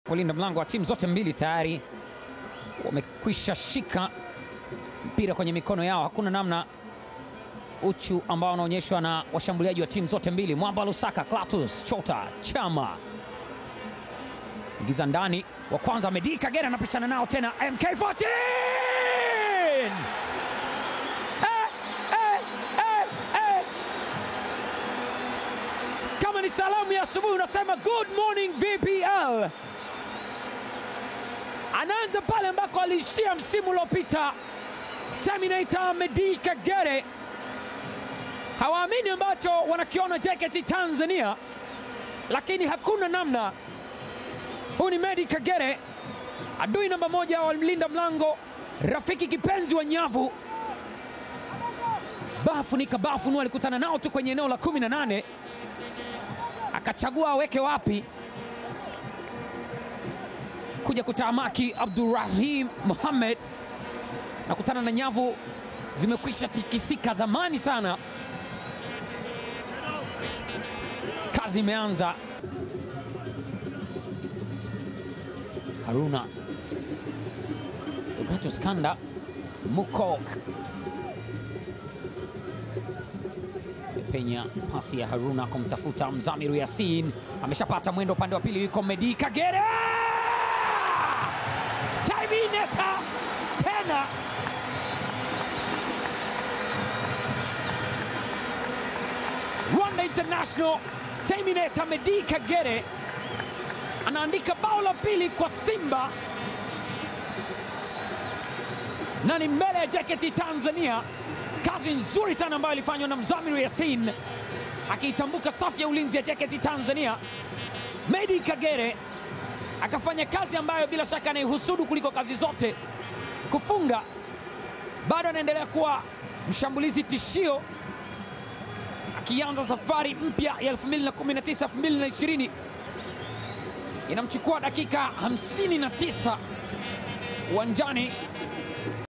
Walinda mlango wa timu zote mbili tayari wamekwisha shika mpira kwenye mikono yao. Hakuna namna uchu ambao unaonyeshwa na washambuliaji wa timu zote mbili. Mwamba Lusaka, Clatous Chota, Chama ingiza ndani, wa kwanza Medi Kagere anapishana nao tena, MK14 eh, eh, eh, eh. Kama ni salamu ya asubuhi unasema good morning VPL. Anaanza pale ambako aliishia msimu uliopita. Terminator Medi Kagere hawaamini ambacho wanakiona JKT Tanzania, lakini hakuna namna. Huu ni Medi Kagere, adui namba moja wa mlinda mlango, rafiki kipenzi wa nyavu. Bafu ni kabafu nu alikutana nao tu kwenye eneo la 18 akachagua aweke wapi kuja kutamaki Abdurrahim Mohamed na kutana na nyavu zimekwisha tikisika zamani sana. Kazi imeanza. Haruna Ibratus Kanda Mukok penya pasi ya Haruna kumtafuta Mzamiru Yasin, ameshapata mwendo upande wa pili, yuko Medi Kagere Terminator tena Rwanda International Terminator Medi Kagere anaandika bao la pili kwa Simba na ni mbele ya JKT Tanzania. Kazi nzuri sana ambayo ilifanywa na Mzamiru Yasin akiitambuka safu ya ulinzi ya JKT Tanzania. Medi Kagere akafanya kazi ambayo bila shaka anaihusudu kuliko kazi zote, kufunga. Bado anaendelea kuwa mshambulizi tishio, akianza safari mpya ya 2019 2020 inamchukua dakika 59 uwanjani.